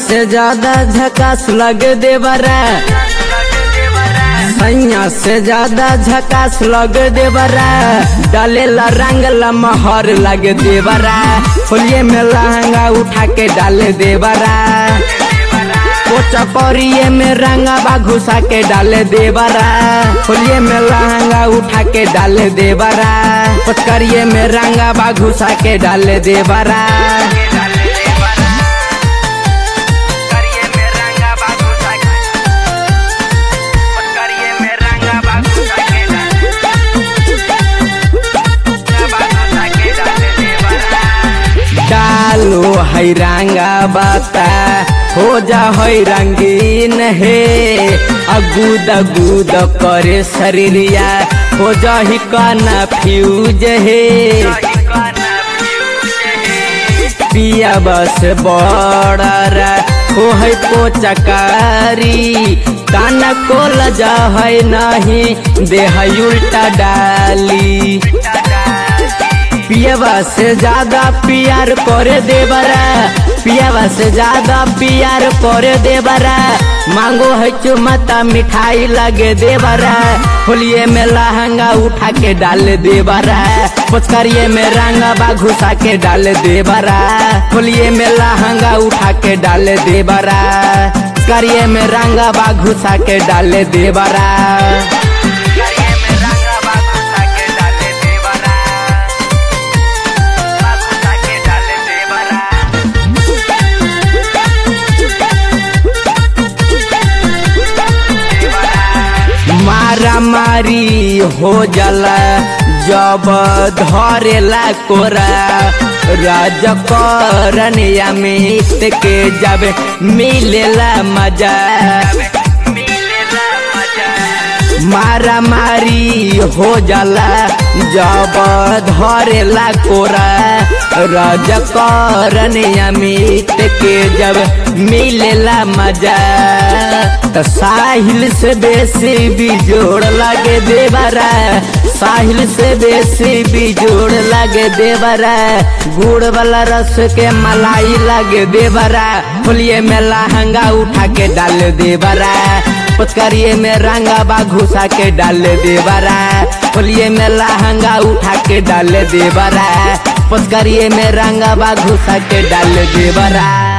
से ज्यादा झकास लग देवरा सैया से ज्यादा झकास लग देवरा डालेला रंगला महर लग देवरा होलिये में लहंगा उठा के डाल देवरा पोचा परिये में रंगा घुसा के डाल देवरा होलिये में लहंगा उठा के डाल देवरा पचकरिये में रंगा घुसा के डाल देवरा डालो है रंगा बाता हो जा है रंगीन हे अगूद अगूद करे शरीरिया हो जा ही काना फ्यूज हे पिया बस बड़र हो है पोचकारी काना को लजा है नहीं देह उल्टा डाली पियावा से ज्यादा प्यार करे देवरा पियावा से ज्यादा प्यार करे देवरा मांगो है चुमता मिठाई लगे देवरा होलिये में लहंगा उठा के डाल देवरा पुचकारिये में रंगा बा घुसा के डाल देवरा होलिये में लहंगा उठा के डाल देवरा करिए में रंगा बा घुसा के डाल देवरा मारा मारी हो जाला जब धरेला कोरा राज करनिया मित के जब मिलेला मजा मारा मारी हो जाला जब धरेला कोरा राज करनिया मित के जब मिलेला मजा त साहिल से बेसी बिजोड़ लगे देवरा साहिल से बेसी बिजोड़ लगे देवरा गुड़ वाला रस के मलाई लगे देवरा होलिये में लहंगा उठा के डाल देवरा पचकारिये में रंगा बा घुसा के डाल देवरा होलिये में लहंगा उठा के डाल देवरा पचकारिये में रंगा बा घुसा के डाल देवरा